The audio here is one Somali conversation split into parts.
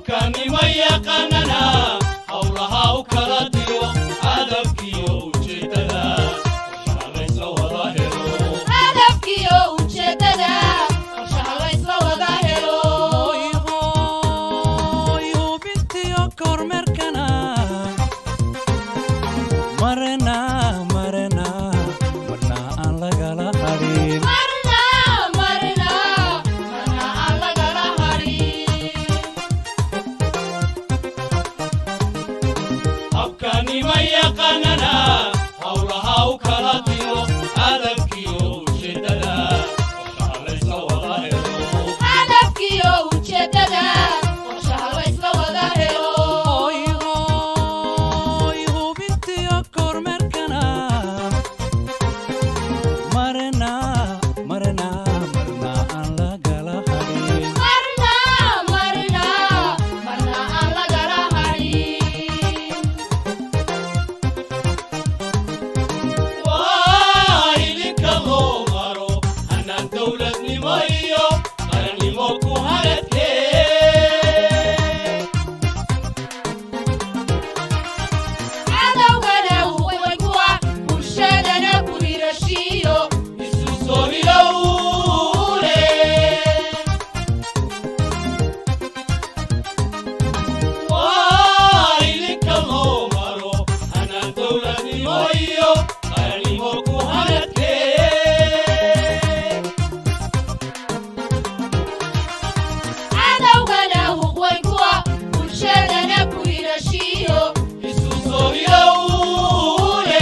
habkaanima yaqaanana howlaha u kala diro hadafkiyo ujeeddada qorshaha laysla wada helo hadafkiyo ujeeddada qorshaha laysla wada helo hubintiyo kormeerkana marna marna marna aan lagala hadhin marna marna marna aan lagala hadhin habkaanima yaqaanana howlaha u kala diro hadafkiyo ujeeddada qorshaha laysla wada helo hadafkiyo ujeeddada qorshaha laysla wada helo hoy hubintiyo kormeerkana marna marna marna aan lagala hadhin marna marna marna aan lagala hadhin waa idinka loo maro hanaan dowladnimo iyo qarannimo ku haradkee cadowgana way kuwa bulshadana ku hirashiyo isu soo hilowle waa idinka loo maro hanaan dowladnimo iyo qarannimo ku haradkee cadowgana way kuwa bulshadana ku hirashiyo isu soo hilowle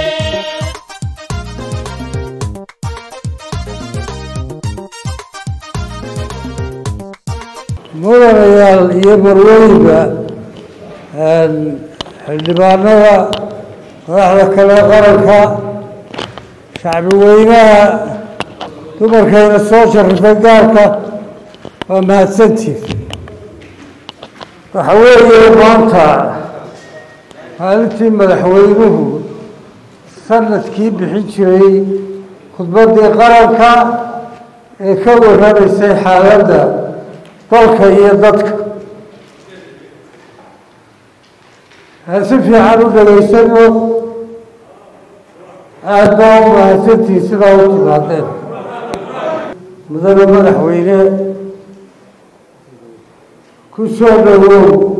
mudanayaal iyo marweyba xildhibaanada madaxda kale qaranka shacbi weynaha dumarkayna soo sharifay gaarka waa mahadsantiid waxa weeye maanta maalintii madaxweynuhu sanadkii bixin jiray khudbaddii qaranka ee ka warramaysay xaaladda dalka iyo dadka aan si fiican u dhegaysano aada baa u mahadsantihi sidaa u timaadeen mudane madaxweyne ku soo dhowow